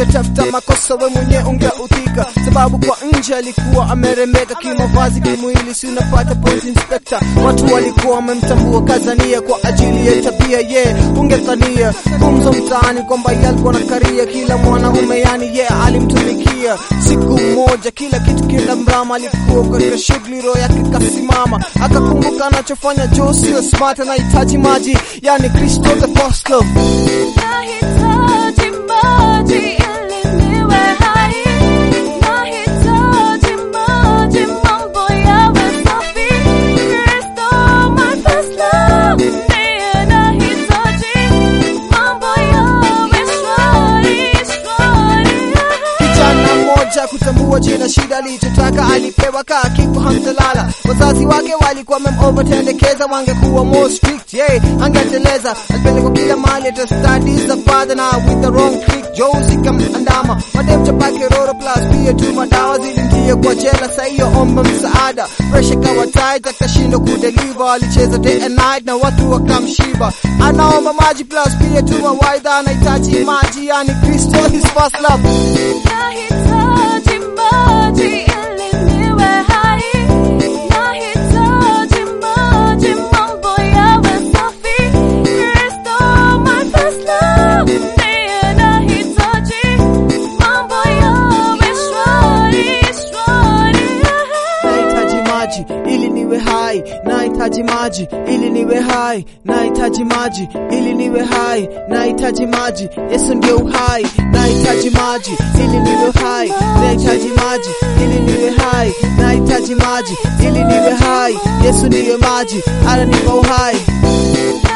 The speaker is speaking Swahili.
ungetafuta makosa we mwenye ungeuthika, sababu kwa nje alikuwa ameremeka kimavazi, kimwili, si unapata point inspector. Watu walikuwa wamemtambua Kazania kwa ajili ya tabia ye yeah. Ungethania gumzo mtaani kwamba ye alikuwa na karia, kila mwanaume yani ye yeah, alimtumikia. Siku moja kila kitu kila mrama, alikuwa katika shughuli, roho yake kasimama, akakumbuka anachofanya Joe sio smart, anahitaji maji, yani Kristo the first love. Nahitaji maji ili niwe hai. Nahitaji maji mambo yawe safi. Kristo my first love. Ndiye nahitaji mambo yawe shwari, shwari. Kijana mmoja kutambua jina shida alichotaka alipewa kaa kiko hamtalala. Wazazi wake walikuwa wamemovertendekeza, wangekuwa more strict, yeah, angeteleza. Alipelekwa kila mahali hata studies za father na with the wrong click, Josie kamandama madem chapake roro plus pia tu madawa zilimtia kwa jela. Saa hiyo omba msaada, pressure kawa tight, akashindwa kudeliver. Alicheza day and night na watu wakamshiba, anaomba maji plus pia tu mawaidha, anahitaji maji, yani Kristo his first love. Nahitaji maji ili niwe hai. Nahitaji maji mambo yawe safi. Kristo my first love. Ndiye nahitaji mambo yawe shwari, shwari. Nahitaji maji ili niwe hai, nahitaji maji ili niwe hai, nahitaji maji ili niwe hai, nahitaji maji, Yesu ndio uhai. Nahitaji maji ili niwe hai, nahitaji maji ili niwe hai, nahitaji maji ili niwe hai, Yesu ndiyo maji, ananipa uhai.